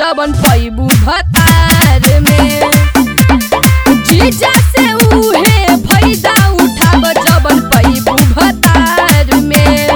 जवन पैबू भतार में जीजा से उहे फायदा उठाब जवन पैबू भतार में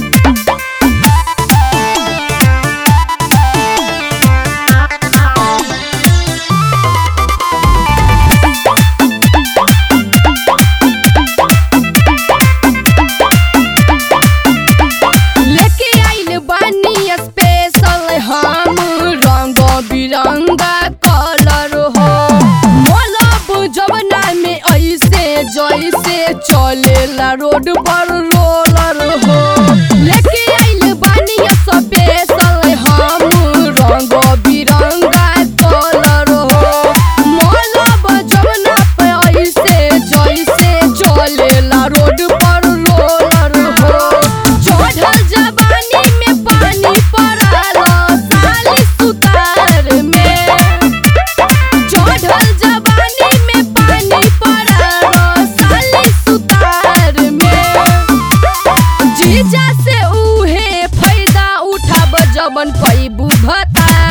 लेके आइल बानी स्पेशल हम रंग बिरंगा कलर हो मलब जवना में ऐसे जैसे चलेला रोड पर रोलर हो लेके आइल बानी स्पेशल हम रंग बिरंगा कलर हो मलब जवना पे ऐसे जैसे चलेला रोड पर रोलर हो चढ़ल जवानी में पानी पड़ल साली सुतार में चढ़ल जवानी में पानी पड़ल साली सुतार में जीजा से उहे फायदा उठाब जवन पैबू भतार